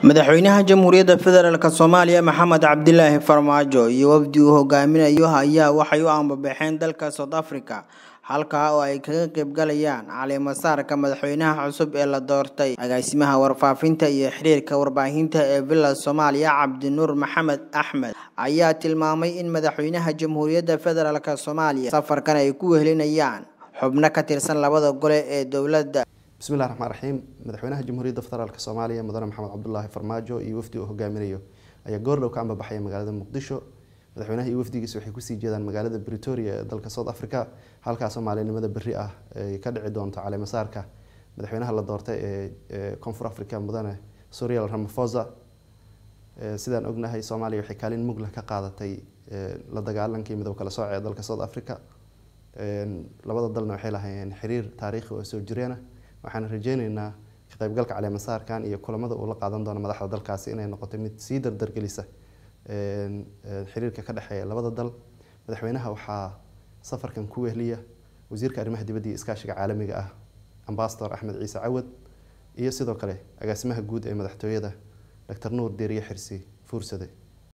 madaxweynaha jamhuuriyadda federaalk soomaaliya maxamed cabdilaahi farmaajo iyo wafdi uu hogaaminayo ayaa waxay u ambabaxeen dalka south africa halkaa oo ay kaga qaybgalayaan caleemasaarka madaxweynaha cusub ee la doortay agaasimaha warfaafinta iyo xiriirka warbaahinta ee villa soomaaliya cabdinuur maxamed axmed ayaa tilmaamay in madaxweynaha jamhuuriyadda federaalk soomaaliya safarkan ay ku wehelinayaan xubno ka tirsan labada gole ee dowladda bismillahi raxmaan raxiim madaxweynaha jamhuuriyadda federaalk soomaaliya mudane maxamed cabdulaahi farmaajo iyo wafdi uu hogaaminayo ayaa goordhow ka ambabaxaya magaalada muqdisho madaxweynaha iyo wafdigiisa waxay kusii jeedaan magaalada bretoria ee dalka south africa halkaasoo maalinimada berri ah ay ka dhici doonto caleemasaarka madaxweynaha la doortay ee koonfur africa mudane suriel ramafosa sidaan ognahay soomaaliya waxay kaalin mugla ka qaadatay la dagaalankii midoob kala sooce ee dalka south africa labada dalna waxay lahaayeen xiriir taariikhi oo soo jireena waxaan rajeyneynaa ka qaybgalka caleemasaarkan iyo kulamada uu la qaadan doono madaxda dalkaasi inay noqoto mid sii dardargelisa xiriirka ka dhexeeya labada dal madaxweynaha waxaa safarkan ku wehliya wasiirka arrimaha dibadda iyo iskaashiga caalamiga ah ambasador axmed ciise cawad iyo sidoo kale agaasimaha guud ee madaxtooyada doctor nuur deeriye xirsi fuursade